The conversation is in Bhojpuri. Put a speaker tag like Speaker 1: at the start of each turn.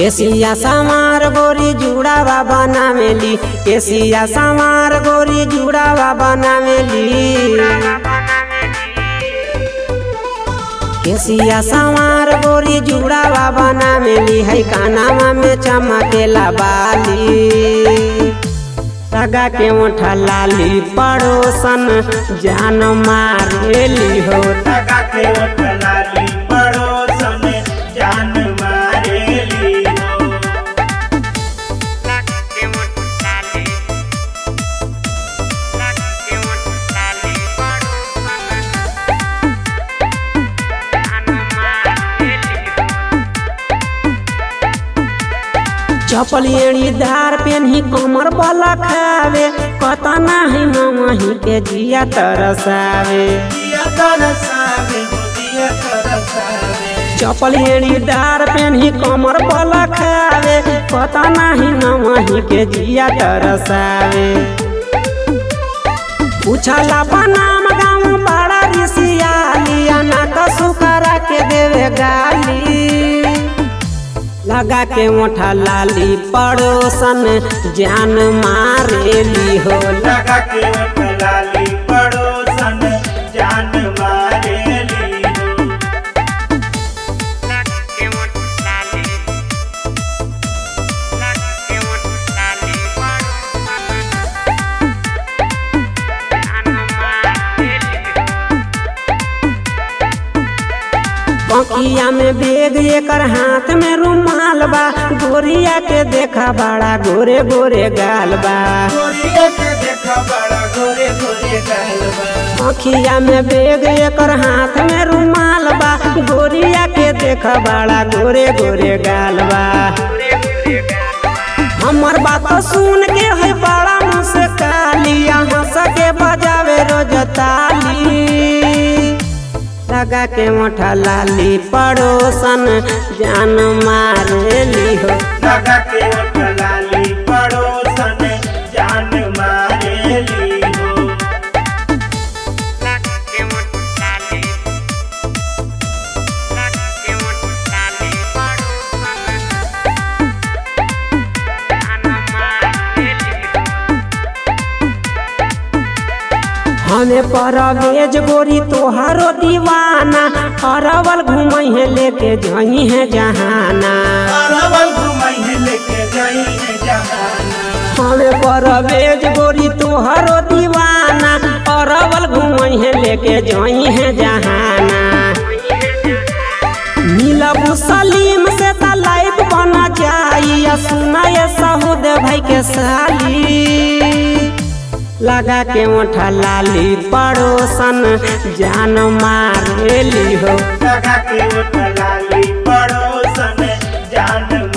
Speaker 1: केसिया समार गोरी जुड़ावा बनावेली केसिया समार गोरी जुड़ावा बनावेली केसिया समार गोरी जुड़ावा बनावेली है कानावा में चमकेला बाली लगा के ओठा लाली पड़ोसन जान मारेली हो
Speaker 2: लगा के ओठलाली पड़ोसन जान मारेली हो
Speaker 1: चपल एड़ी धार पेन्ही कमर बला खावे कता नाही मही के जिया तरसावे
Speaker 2: दिया तरसावे हो दिया तरसावे
Speaker 1: चपल एड़ी धार पेन्ही कमर बला खावे कता नाही मही के जिया तरसावे पूछला बनाम गाँव बड़ा रिसियालिया ना कसु करा के देवे गाली लगा के मोठा लाली पड़ोसन जान मारेली हो
Speaker 2: लगा के ओठलाली पड़ोसन जान मारेली हो
Speaker 1: पंखिया में बेग एकर हाथ में रुमाल बा गोरिया के देखा बड़ा गोरे गोरे गाल बा
Speaker 2: गोरिया के देखा बड़ा गोरे गोरे गालबा
Speaker 1: पंखिया में बेग एकर हाथ में रुमाल बा गोरिया के देखा बड़ा गोरे गोरे गाल बा हमर बात सुन के है बड़ा मुस्काली यहाँ सके बजावे रोज ताली लगा के मोठा लाली पड़ोसन जान मारेली हो
Speaker 2: लगा के ओठलाली पड़ोसन जान मारेली हो
Speaker 1: हमें परवेज गोरी तोहारो दीवाना अरवल घूमई है लेके जही है जहाना
Speaker 2: अरवल घुमई है लेके गई है जहाना
Speaker 1: हमें परवेज गोरी तोहारो दीवाना अरवल घूमई है लेके जही है जहाना मिलबू सलीम से त लाइफ बना जाई आ सुना ये साहुद भाई के साली लगा के ओठा लाली पड़ोसन जान मारेली हो
Speaker 2: लगा के ओठलाली पड़ोसन जान